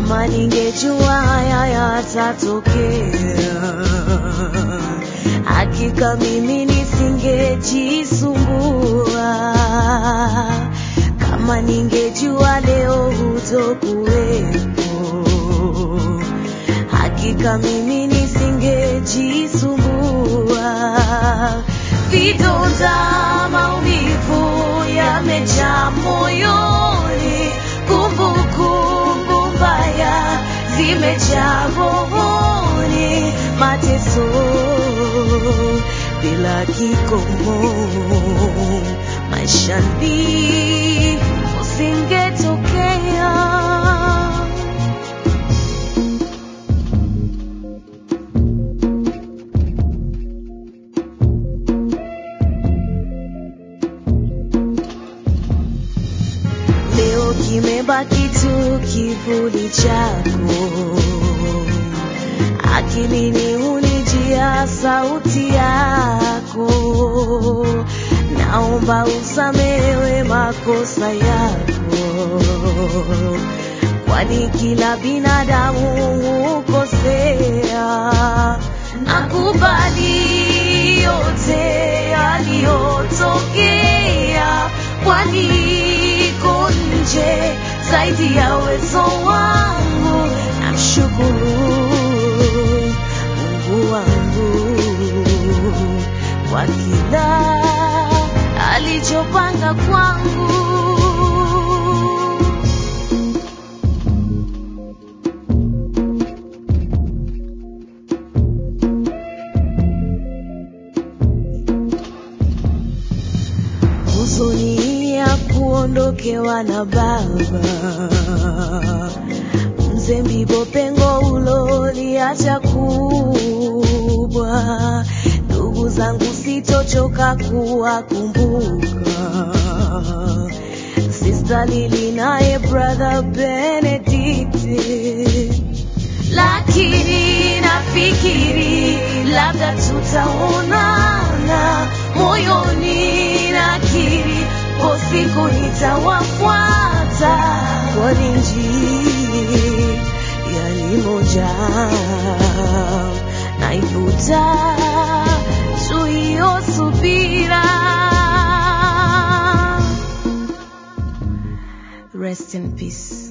Kama ningejua haya yatatokea, hakika mimi nisingejisumbua. Kama ningejua leo hutokuwepo, hakika mimi nisingejisumbua. Vidonda, maumivu yamejaa moyoni, kumbukumbu mbaya zimejaa rohoni, mateso bila kikomo maishani usingetokea. Leo kimebaki tu kivuli chako, akilini hunijia sauti yako. Naomba usamewe makosa yako, kwani kila binadamu hukosea. Nakubali yote yaliyotokea, kwani iko nje zaidi ya uwezo wangu. Namshukuru Mungu wangu kwa kila alichopanga kwangu. huzuni ya kuondokewa na baba mzee Mbibo, pengo uloliacha kubwa. Ndugu zangu sitochoka kuwakumbuka, Sister Lili naye brother Benedict, lakini nafikiri labda tutaonana moyoni, nakiri po siku nitawafuata kwa injili yani moja naivuta tu hiyo subira. Rest in peace.